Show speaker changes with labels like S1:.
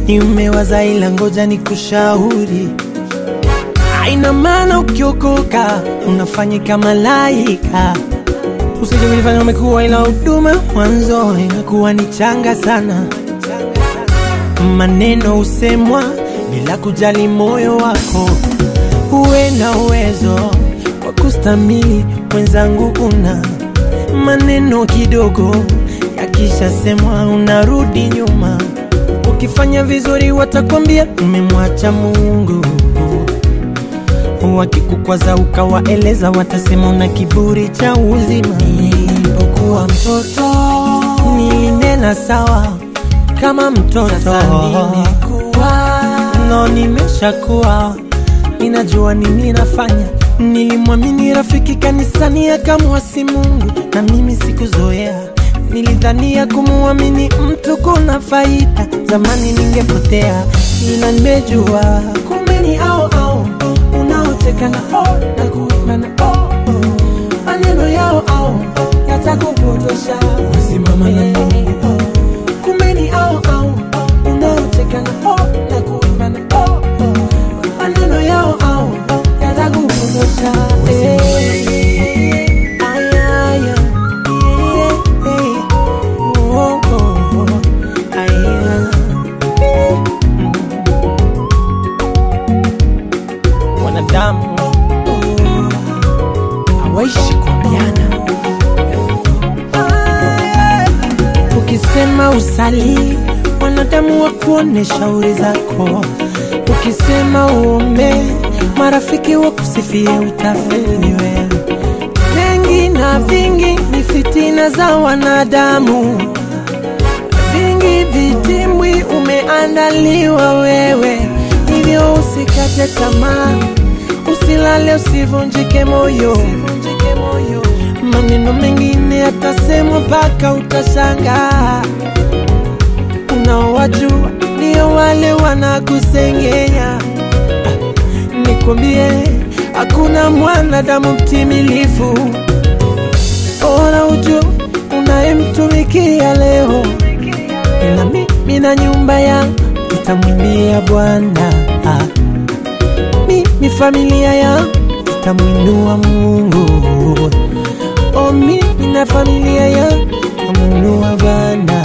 S1: nimewaza ila ngoja nikushauri haina maana ukiokoka unafanyika malaika usije kujifanya umekuwa ila huduma mwanzo inakuwa ni changa sana maneno husemwa bila kujali moyo wako uwe na uwezo wa kustamili mwenzangu una maneno kidogo yakishasemwa unarudi nyuma ukifanya vizuri watakwambia umemwacha mungu wakikukwaza ukawaeleza watasema una kiburi cha uzima nilipokuwa mtoto nilinena sawa kama mtoto no nimeshakuwa ninajua nini nafanya nilimwamini rafiki kanisani akamwasi mungu na mimi sikuzoea nilidhania kumuamini mtu kuna faida zamani ningepotea ila nimejua kumbe ni au au unaoteka na o na kuimba na o maneno yao au yatakupotosha wasimama na Mungu kumbe ni au au unaoteka na o na kuimba na o maneno yao au yatakupotosha Eh, aya, aya, eh, eh, oh, oh, oh, aya. wanadamu hawaishi kuambiana. Ukisema usali, wanadamu wa kuone shauri zako. Ukisema uombe, marafiki wa kusifie utafeli wewe. Mengi na vingi ni fitina za wanadamu, vingi vitimbwi umeandaliwa wewe, hivyo usikate tamaa, usilale, usivunjike moyo. Maneno mengine yatasemwa mpaka utashangaa. Unaowajua ndio wale wanakusengenya. Ah, Nikwambie, hakuna mwanadamu mtimilifu. Bora ujue unayemtumikia leo, ila mimi na nyumba yangu tutamwimbia Bwana. Ah, Mimi familia yangu tutamwinua Mungu. Oh, mimi na familia yangu tutamwinua Bwana.